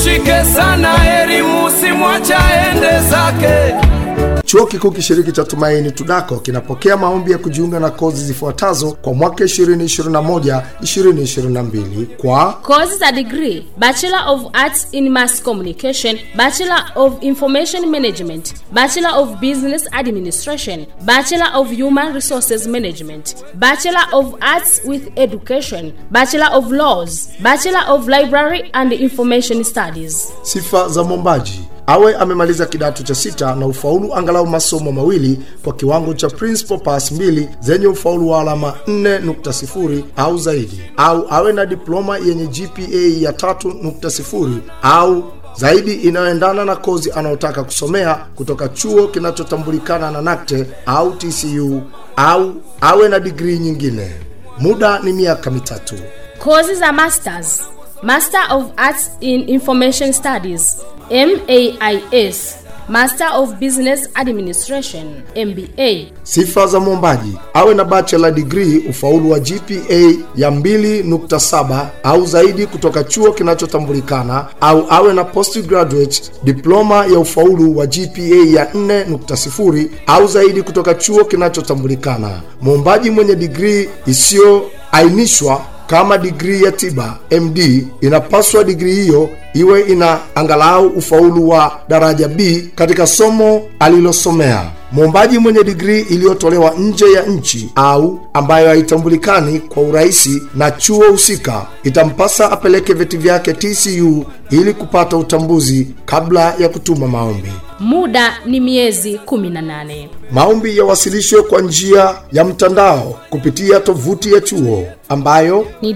mshike sana elimu simwache aende zake Chuo Kikuu Kishiriki cha Tumaini Tudako kinapokea maombi ya kujiunga na kozi zifuatazo kwa mwaka 2021 2022 kwa Courses are degree Bachelor of Arts in Mass Communication, Bachelor of Information Management, Bachelor of Business Administration, Bachelor of Human Resources Management, Bachelor of Arts with Education, Bachelor of Laws, Bachelor of Library and Information Studies. sifa za mwombaji awe amemaliza kidato cha sita na ufaulu angalau masomo mawili kwa kiwango cha principal pass mbili zenye ufaulu wa alama 4.0 au zaidi au awe na diploma yenye gpa ya 3.0 au zaidi inayoendana na kozi anayotaka kusomea kutoka chuo kinachotambulikana na nakte au tcu au awe na digrii nyingine muda ni miaka mitatu Courses are masters Master of Arts in Information Studies, MAIS, Master of Business Administration, MBA. Sifa za mwombaji awe na bachelor degree ufaulu wa GPA ya 2.7 au zaidi kutoka chuo kinachotambulikana au awe na postgraduate diploma ya ufaulu wa GPA ya 4.0 au zaidi kutoka chuo kinachotambulikana. Mwombaji mwenye degree isiyoainishwa kama digrii ya tiba md inapaswa digrii hiyo iwe ina angalau ufaulu wa daraja b katika somo alilosomea mwombaji mwenye digrii iliyotolewa nje ya nchi au ambayo haitambulikani kwa urahisi na chuo husika itampasa apeleke vyeti vyake tcu ili kupata utambuzi kabla ya kutuma maombi Muda ni miezi 18. maombi yawasilishwe kwa njia ya mtandao kupitia tovuti ya chuo ambayo Ni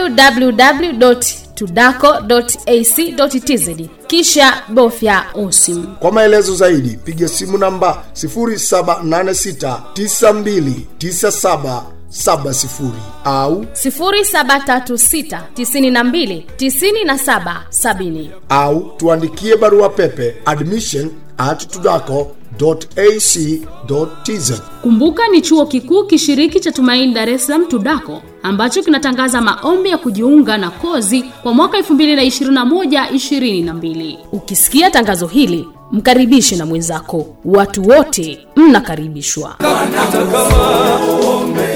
www.tudaco.ac.tz kisha bofya usim. Kwa maelezo zaidi piga simu namba 0786929770 au 0736929770 au tuandikie barua pepe admission at tudaco.ac.tz. Kumbuka ni chuo kikuu kishiriki cha Tumaini Dar es Salaam Tudako ambacho kinatangaza maombi ya kujiunga na kozi kwa mwaka 2021-2022. Ukisikia tangazo hili, mkaribishe na mwenzako. Watu wote mnakaribishwa. hata kama uombe